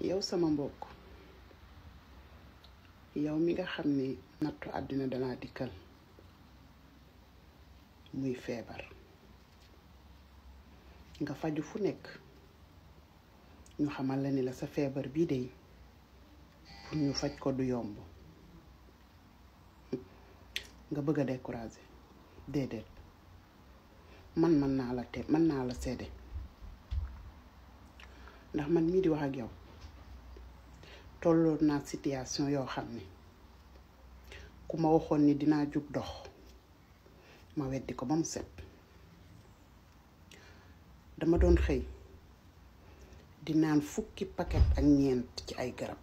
yow sama mbokk yow mi nga xam ni nattu àddina danaa dikkal muy feebar nga faju fu nekk ñu xamal la ni la sa feebar bii de pour ñu faj ko du yomb nga bëgg a décourager déedéet man mën naa la te mën naa la seede ndax man mii di wax ak yow tolloon naa situation yoo xam ne ku ma waxoon ni dinaa jug dox ma weddi ko ba mu set dama doon xëy di naan fukki paquet ak ñeent ci ay garab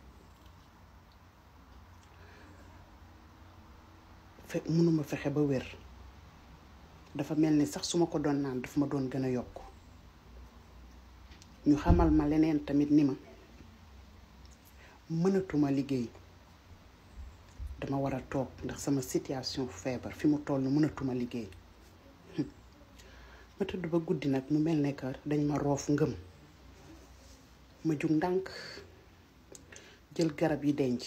fe mënuma fexe ba wér dafa mel ni sax su ma ko doon naan daf ma doon gën a yokk ñu xamal ma leneen tamit ni ma mënatuma liggéey dama war a toog ndax sama situation feebar fi mu toll mënatuma liggéey ma tëdd ba guddi nag mu mel ne que dañ ma roof ngëm ma jug ndànk jël garab yi denc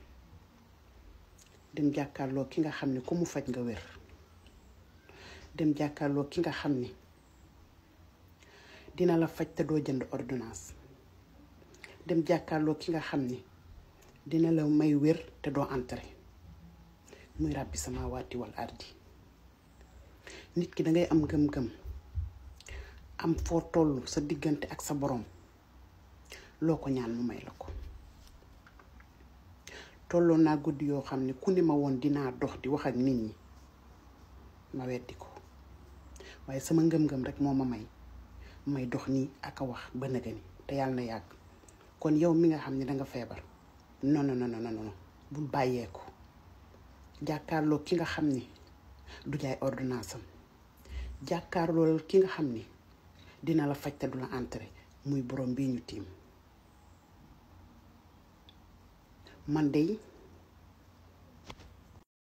dem jàkkaarloo ki nga xam ne ku mu faj nga wér dem jàkkaarloo ki nga xam ni dina la faj te doo jënd ordonnance dem jàkkaarloo ki nga xam ni dina la may wér te doo entré muy ràbbi sama waati wal ardi nit ki dangay am gëm-gëm am foo toll sa diggante ak sa borom loo ko ñaan mu may la ko tolloon naa guddi yoo xam ne ku ni ma woon dinaa dox di wax ak nit ñi ma weddi ko waaye sama ngëm-ngëm rek moo ma may may dox nii ak a wax ba nëga ni te yàlla na yàgg kon yow mi nga xam ne danga feebar non non non non non bul bàyyeeku jàkkaarloo ki nga xam ni du jaay ordonnance am jàkkaarloo ki nga xam ni dina la faj te du la entré muy borom bii ñu tiim man de